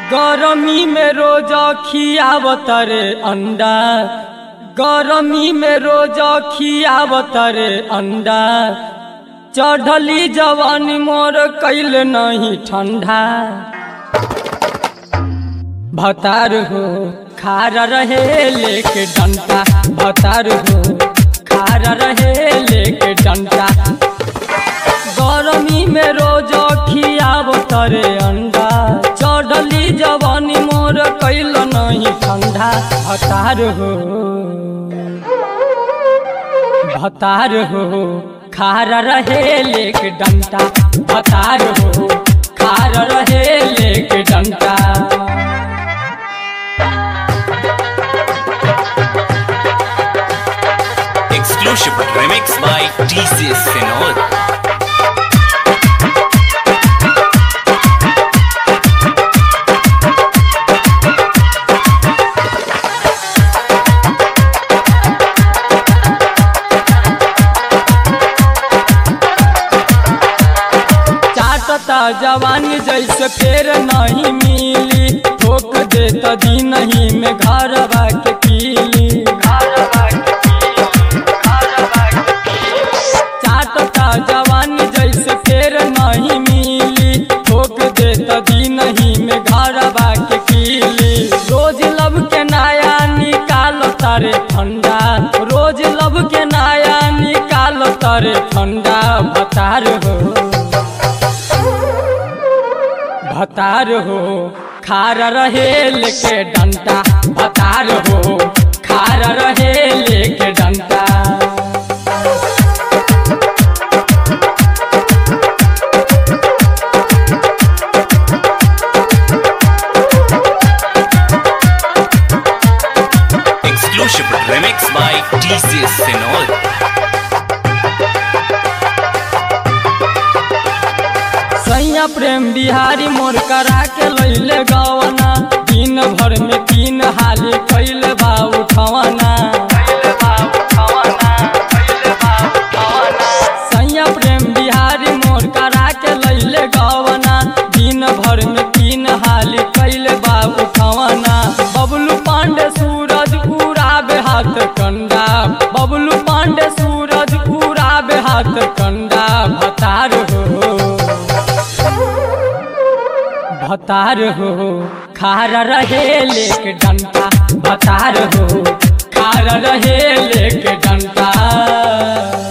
गरमी में रोज खियावत रे अंडा गरमी में रोज खियावत रे अंडा चढ़ली जवानी मोर कैल नहीं ठंडा भतार हो खारा रहे लेके डंटा भतार हो खारा रहे लेके डंटा गरमी में रोज खियावत रे अंडा चढ़ली जवानी मोर कैल नहीं ठंडा भतार हो भतार हो खारा रहे लेक डंटा भतार हो खारा रहे लेक डंटा Exclusive remix by TCS Senor. चाटता जवानी जैसे फेर नहीं मिली ठोक देता दिन ही में घर के पीली चाटता जवानी जैसे फेर नहीं मिली ठोक देता दिन ही में घर के पीली रोज लब के नया निकालो तारे ठंडा रोज लब के नया निकालो तारे ठंडा भतार हो भतार हो खारा रहे लेके डंटा भतार हो खारा रहे लेके डंटा Exclusive remix by TCS Senor. सैया प्रेम बिहारी मोर करा के लैले गवना दिन भर में तीन हाली कैले बा उठवना सैया प्रेम बिहारी मोर करा के लैले गवना दिन भर में तीन हाली कैले बा उठवना बबलू पांडे सूरज उड़ाबे हाथ कंडा बबलू पांडे सूरज उड़ाबे हाथ कंडा भतार हो भतार हो खारा रहे लेक डंटा भतार हो खारा रहे लेक डंटा